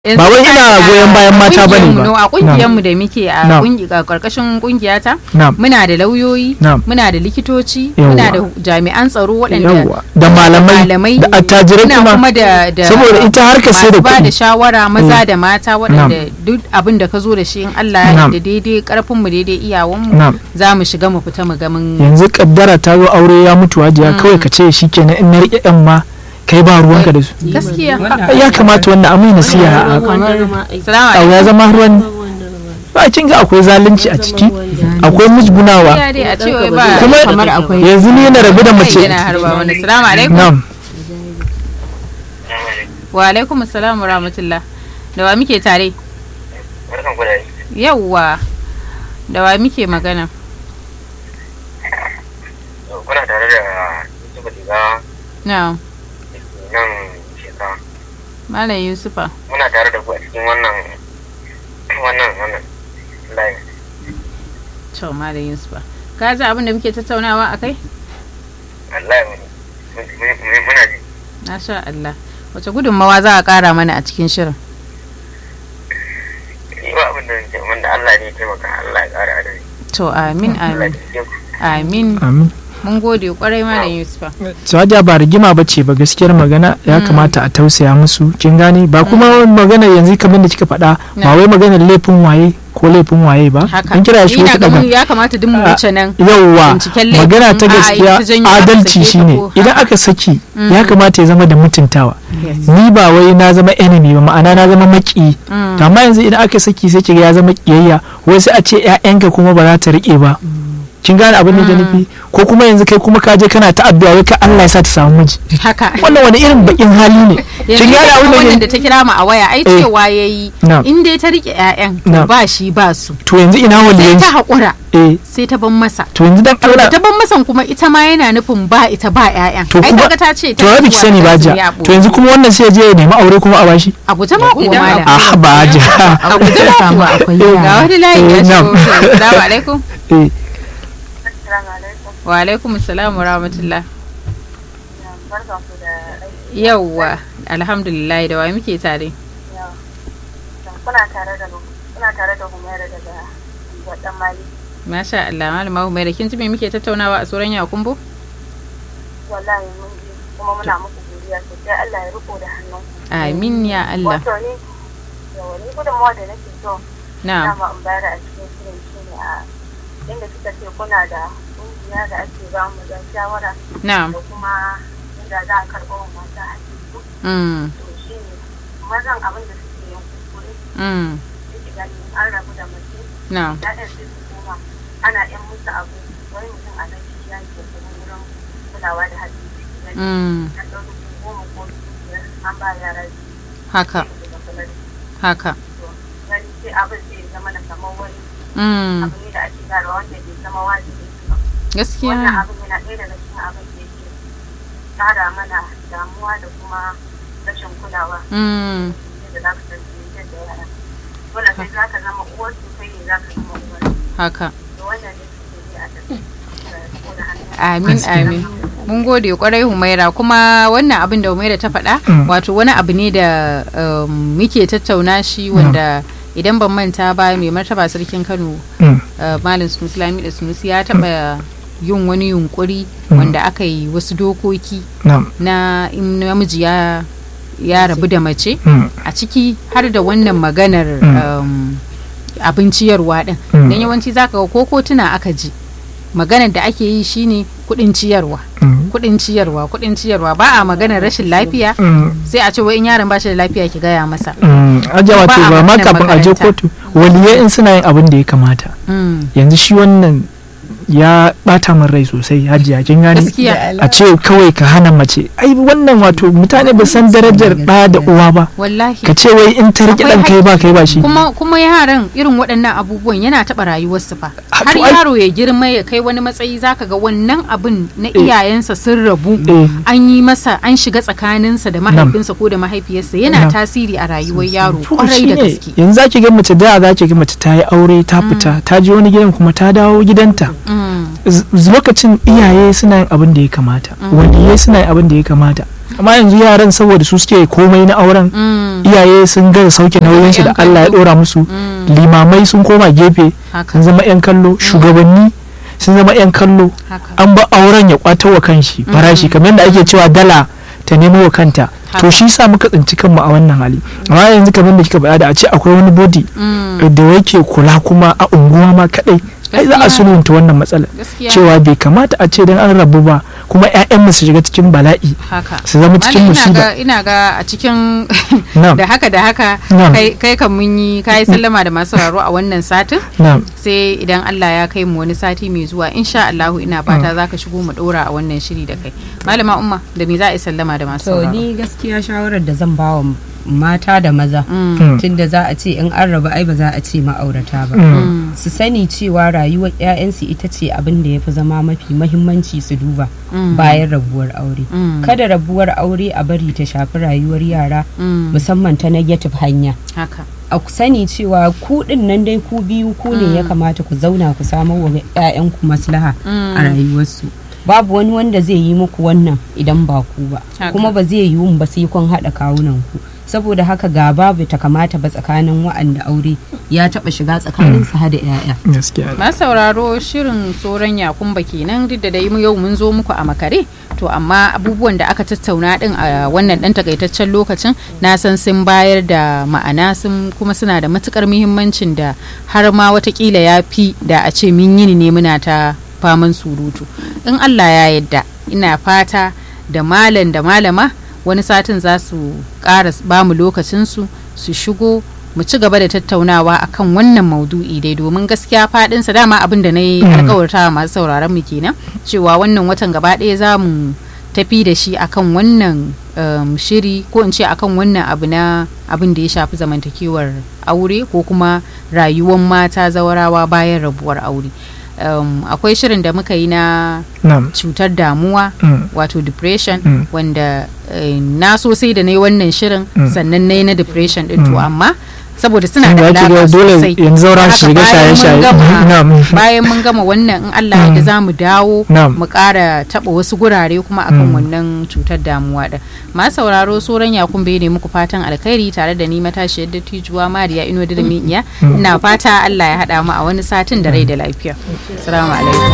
ba wai ina goyon bayan mata bane ba a kungiyar mu da muke a Na'am. kungiya karkashin kungiyata Na'am. muna da lauyoyi Na'am. muna da likitoci Yawwa. muna da jami'an tsaro waɗanda Yawwa. Da malamai, da attajirai muna kuma. kuma da da Saboda ita harkar sai da masu ba kuɗi. da shawara maza Eh. da mata waɗanda duk abin da ka zo da shi in Allah ya Na'am. da daidai karfin mu daidai iyawan mu Na'am. za mu shiga mu fita mu ga mun yanzu kaddara ta zo aure ya mutu hajiya kawai ka ce shikenan in na riƙe yan ma kai ba ruwanka da su gaskiya ya kamata wannan amai nasiha a salamu abu ya zama ruwan ba kin ga akwai zalunci a ciki akwai musgunawa alaikum dai a cewa ba kuma kamar akwai yanzu ni na rabu da mace yana harba wani salamu alaikum na'am wa alaikum assalam wa rahmatullah da wa muke tare barkan ku da yi yawwa da wa muke magana kuna tare da Yusuf Diga na nan shekara malam yusufa muna tare da ku a cikin wannan wannan wannan layin to malam yusufa ka ji abin da muke tattaunawa a kai Allah ya muna ji na sha Allah wace gudunmawa za a kara mana a cikin shirin yi ba abin da nake wanda Allah ne ya taimaka Allah ya ƙara adari to amin Allah amin ya taimake ku amin amin mun gode kwarai malam yusufa su hajiya ba rigima ba ce ba gaskiyar magana ya kamata a tausaya musu kin gane ba kuma magana yanzu kamar da kika faɗa ba Na. wai maganar laifin waye ko laifin waye ba haka an kira shi Ina wata ga mu daga ya kamata duk mu wuce nan yauwa binciken laifin, magana ta a'a, gaskiya ita janyo aka adalci sake ta shine ko- idan haka. aka saki ya kamata ya zama da mutuntawa Yes. ni ba wai na zama enemy ba ma'ana na zama maki Mm. to amma yanzu idan aka saki sai kiga ya zama kiyayya wai sai a ce ƴaƴanka kuma ba za ta rike ba kin gane abin da ke nufi ko kuma yanzu kai kuma ka je kana ta addu'a wai ka Allah ya sa ta samu miji haka wannan wani irin bakin hali ne yanzu kin gane ita abin da wannan ke da ta kira mu a waya ai Eh. cewa yayi Na'am. in dai ta rike ƴaƴan to Na'am. ba shi ba su to yanzu ina sai waliyan ta haƙura eh sai ta ban masa to yanzu dan to da Allah ta ban masan kuma ita ma yana nufin ba ita ba ƴaƴan to ai kuma kaga ta ce to ya biki sani ba ja to yanzu kuma wannan sai ya je ya nemi aure kuma a bashi a guje ma kuwa Idan malam ah ba ja a guje ma samu kuwa akwai ga yara wani layi ya Eh, shigo na'am. assalamu alaikum eh Assalamu alaikum wa alaikum assalam wa rahmatullah barkan ku da aiki yawwa alhamdulillah da wa muke tare yau kuna tare da kuna tare da Humaira daga Gwadan Mali masha Allah malama Humaira kin ji me muke tattaunawa a tsoron yakumbo wallahi mun ji kuma muna muku godiya sosai Allah ya riko da hannun amin ya Allah wato ni yawa ni gudunmawa da nake so na'am dama in bayar a cikin shirin shi ne a inda kika ce kuna da kungiya da ake ba mu da shawara na'am da kuma inda za a karɓo wa mata hakiki mm to shi ne mazan abin da suke yin kuskure mm suke gani an rabu da mace na'am ya'yan sai su koma ana yan musu abu wani mutum a nan shi ya ke kuma wurin kulawa da hakiki mm an ɗau dubu goma ko dubu biyar an ba yara biyu haka daga kula da haka su gani sai abin sai ya zama na kamar wani mm abu ne da ake gara wanda bai zama wajibi ba wannan gaskiya abin yana ɗaya daga cikin abin da yake ƙara mana damuwa da kuma rashin kulawa mm da za ka tarbiyyar da yara dole sai za ka zama uwar su kai ne za ka zama uwar haka da wannan ne suke yi a tafi da hannu amin amin mun gode kwarai humaira kuma wannan abin da humaira ta faɗa Mm. wato wani abu ne da um, muke tattauna shi wanda idan ban manta ba mai martaba sarkin kano mm, uh, malam sunusi lami da sunusi ya taɓa yin wani yunkuri Mm. wanda aka yi wasu dokoki na'am na in namiji ya ya rabu da mace mm, a ciki har da wannan maganar Mm. um, abin ciyarwa din Mm. don yawanci zaka ga ko kotuna aka ji maganar da ake yi shine kudin ciyarwa mm, kudin ciyarwa kudin ciyarwa ba a maganar rashin lafiya mm, sai a ce wai in yaron ba shi da lafiya ki gaya masa mm. ajiya Ba wato a ba ma maganar kafin a je makaranta. kotu waliyai in suna yin abin da ya kamata Mm, yanzu shi wannan ya bata min rai sosai hajiya kin gane gaskiya a ce kawai ka hana mace ai wannan wato mutane ba san darajar ɗa da uwa ba wallahi ka ce wai in ta riƙe Akwai ɗan kai ba kai ba shi kuma kuma yaran irin waɗannan abubuwan yana taɓa rayuwarsu fa Ah, har to ai- yaro ya girma ya kai wani matsayi zaka ga wannan abin na Eh. iyayensa sun rabu Eh. an yi masa an shiga tsakaninsa da mahaifinsa ko da mahaifiyarsa yana Nam. tasiri a rayuwar yaro To kwarai da shine, gaske yanzu zaki ga mace da zaki ga mace ta yi aure ta fita ta je wani gidan kuma ta dawo gidanta Mm, Z- lokacin iyaye suna yin abin da ya kamata waliyai suna yin abin da ya kamata amma yanzu yaran saboda su suke komai na auren Mm, iyaye sun ga sauke nauyinsu da Yan Allah ya kallo. dora musu mm, limamai sun koma gefe haka sun zama 'yan kallo shugabanni sun zama 'yan kallo haka an ba auren ya kwato wa kanshi farashi kamar yadda ake cewa dala ta nemo wa kanta to Haka. shi sa muka tsinci kanmu a wannan hali amma yanzu kamar da kika faɗa da a ce akwai wani body Mm, da yake kula kuma a unguwa ma kadai ai za a Gaskiya. sulhunta wannan matsala gaskiya cewa bai kamata a ce dan an rabu ba kuma 'ya'yan su shiga cikin bala'i haka su zama cikin Malam, ina musiba ga ina ga a cikin na'am da haka da haka Na'am. kai kai kan mun yi kai sallama da masu sauraro a wannan satin na'am sai idan Allah ya kai mu wani sati mai zuwa insha Allahu ina fata zaka shigo mu dora a wannan shiri da kai malama umma da me za a yi sallama da masu to sauraro ni gaskiya shawarar da zan ba wa mata da maza Mm, Mm. tunda za a ce in an rabu ai ba za a ce ma'aurata ba Mm. mm, su sani cewa rayuwar 'ya'yansu ita ce abin da ya fi zama mafi mahimmanci su duba mm, bayan rabuwar aure mm, kada rabuwar aure a bari ta shafi rayuwar yara mm, musamman ta negative hanya haka a ku sani cewa ku din nan dai ku biyu ku ne ya kamata ku zauna ku samar wa 'ya'yanku maslaha Mm. a rayuwarsu babu wani wanda zai yi muku wannan idan ba ku ba Haka. kuma ba zai yi ba sai kun haɗa kawunan ku saboda haka ga babu ta kamata ba tsakanin wa'anda aure ya taɓa shiga tsakanin su hada 'ya'ya gaskiya masu sauraro shirin tsoron yakumba kenan duk da dai mu yau mun zo muku a makare to amma abubuwan da aka tattauna din a wannan dan takaitaccen lokacin na san sun bayar da ma'ana sun kuma suna da matukar muhimmancin da har ma watakila ya fi da a ce mun yi ne muna ta faman surutu in Allah ya yadda ina fata da malam da malama wani satin za su ƙara ba mu lokacinsu su shigo mu ci gaba da tattaunawa akan wannan maudu'i dai domin gaskiya faɗinsa dama abin da na yi alkawarta masu sauraron mu kenan cewa wannan watan gaba ɗaya za mu tafi da shi akan wannan um, shiri ko in ce akan wannan abu na abin da ya shafi zamantakewar aure ko kuma rayuwar mata zawarawa bayan rabuwar aure um, akwai shirin da muka yi na na'am cutar damuwa Mm. wato depression Mm. wanda eh, na so sai da na yi wannan shirin Mm. sannan na yi na depression din to Mm. amma saboda suna Tunda da ake alaƙa ga dole sosai yanzu zaura Haka su shiga bayan mun shaye-shaye. gama- Na'am. bayan mun gama wannan in Allah ya da za mu dawo Na'am. mu ƙara taɓa wasu gurare kuma akan Mm. wannan cutar damuwa din ma sauraro soran yakun bai ne muku fatan alkhairi tare da ni matashiyar dattijuwa mariya ino da iya ina fata Allah ya haɗa mu a wani satin da rai da lafiya assalamu alaikum